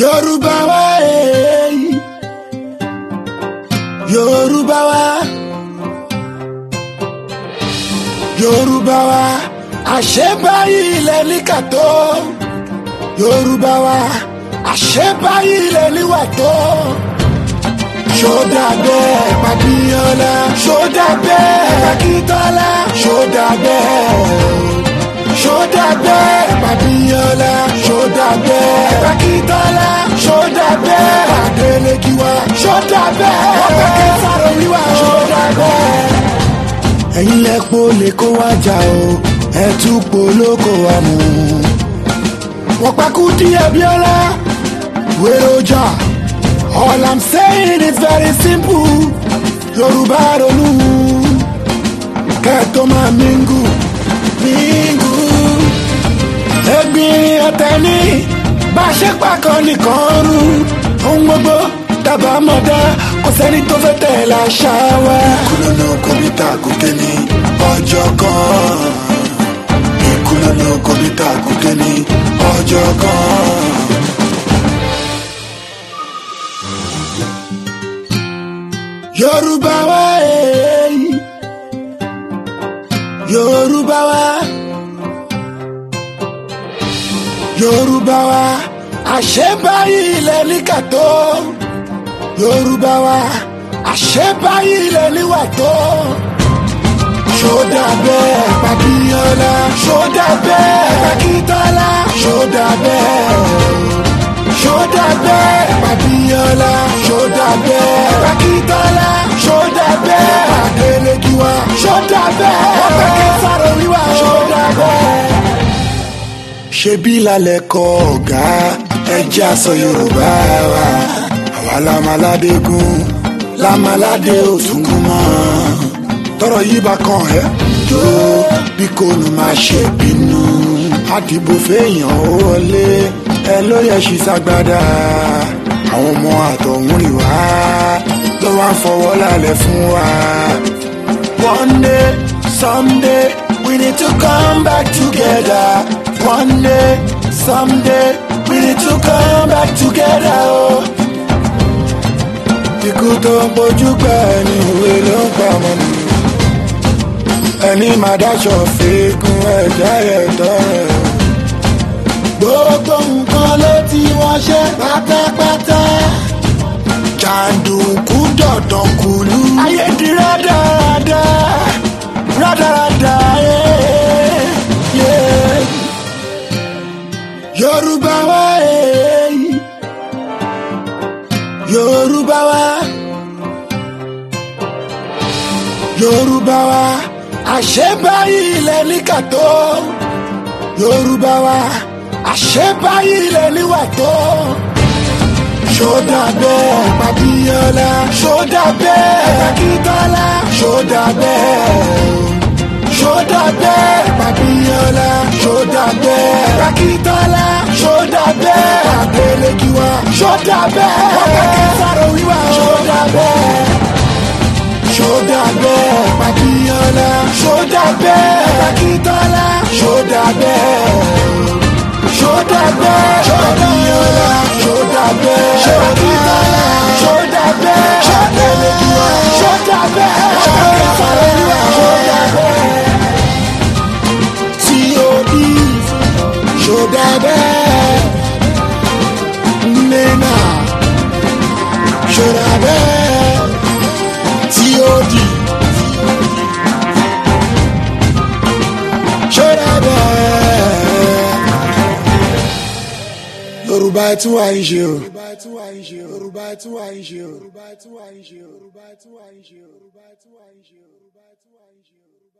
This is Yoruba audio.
Yorùbá wa eh. Yorùbá wa Yorùbá wa àṣebáyé ilẹ̀ ní kàtó Yorùbá wa àṣebáyé ilẹ̀ níwà tó ṣódà bẹ́ẹ̀ pàbíyànlá ṣódà bẹ́ẹ̀ pàkítọ́lá ṣódà bẹ́ẹ̀ ṣódà bẹ́ẹ̀ pàbíyànlá ṣódà bẹ́ẹ̀ pàkítọ́lá ṣódà bẹ́ẹ̀ pàdélékiwá ṣódà bẹ́ẹ̀ ọ̀pẹ̀kẹ́ sáré wíwá ṣódà bẹ́ẹ̀. ẹ̀yin lẹ́pọ̀ lè kó wá jà o ẹ̀ tún polóko wa mú. wọ́n pakú díẹ̀ bíọ́lá wéré ọjà. All I'm saying is very simple. Yorùbá ronú. Kẹ́ẹ̀tọ́ máa mingu. Mingu. Ẹ̀gbin ọ̀tẹ̀ ní. Bá a ṣe pàkan nìkan rú. Ohun gbogbo dábàá mọ̀ dá. Kò sẹ́ni tó fẹ́ tẹ̀lé àṣà wa. Ìkúlọ̀nà kọ̀mítà gòkè ní ọjọ́ kan. Ìkúlọ̀nà kọ̀mítà gòkè ní ọjọ́ kan. Yorùbá wa eh. Yorùbá wa Yorùbá wa àṣebáyé ilẹ̀ ní kàtó Yorùbá wa àṣebáyé ilẹ̀ níwà tó ṣódà bẹ́ẹ̀ pàbíyànlá ṣódà bẹ́ẹ̀ pàkítọ́lá ṣódà bẹ́ẹ̀ ṣódà bẹ́ẹ̀ pàbíyànlá ṣódà bẹ́ẹ̀ pàkítọ́lá ṣódà bẹ́ẹ̀ pàdélékiwá ṣódà bẹ́ẹ̀ ọ̀pẹ̀kẹ́ sáré wíwá ṣódà bẹ́ẹ̀. ṣebí lálẹ́ kọ ọ̀gá ẹjẹ́ aṣọ yorùbá wa àwa lamaládégún lamaládé òtúnkún mọ́ tọrọ yìí bá kàn ẹ́ jó bí kò ní máa ṣe bínú àdìbò fẹ́yàn ó wọlé ẹ ló yẹ ṣì ṣàgbádà àwọn ọmọ àtọ̀hún rìn wá ló wá ń fọwọ́ lálẹ́ fún wa. one day someday we need to come back together one day someday we need to come back together. Oh. ikú tó ń bójú pẹ́ ní ìwé ló ń pa ọmọ mi ẹni máa dáṣọ fíkún ẹ̀dá ẹ̀tọ́ rẹ̀. gbogbo nǹkan ló ti wọ́n ṣe pátápátá. jàǹdùkú dọ̀dọ̀ kùlú. ayé di rádaràda rádaràda yé. yorùbá wa eh. yorùbá wa yorùbá wa àṣebáyé ilẹ̀ ní kàtó yorùbá wa àṣebáyé ilẹ̀ níwà tó ṣódà bẹ́ẹ̀ pàbíyànlá ṣódà bẹ́ẹ̀ pàkítọ́lá ṣódà bẹ́ẹ̀ ṣódà bẹ́ẹ̀ pàbíyànlá ṣódà bẹ́ẹ̀ pàkítọ́lá ṣódà bẹ́ẹ̀ pàdélékiwá ṣódà bẹ́ẹ̀ ọ̀pẹ̀kẹ́ sáré wíwá ṣódà bẹ́ẹ̀ ṣódà bẹ́ẹ̀ pàbíyànlá ṣódà bẹ́ẹ̀ pàkítọ́lá ṣódà bẹ́ẹ̀ ṣódà bẹ́ẹ̀ pàbíyànlá ṣódà bẹ́ẹ̀ pàkítọ́lá ṣódà bẹ́ẹ̀ ṣàtẹ̀lẹ́kìwá ṣódà bẹ́ẹ̀ ṣàtẹ̀lẹ́kìwá ṣódà bẹ́ẹ̀ tí o bí ṣódà bẹ́ẹ̀ nínà ṣódà bẹ́ẹ̀ tí ó di. ṣọ́ra bẹ́ẹ̀. yorùbá tí wàá ń ṣe o. yorùbá tí wàá ń ṣe o. yorùbá tí wàá ń ṣe o. yorùbá tí wàá ń ṣe o. yorùbá tí wàá ń ṣe o. yorùbá tí wàá ń ṣe o.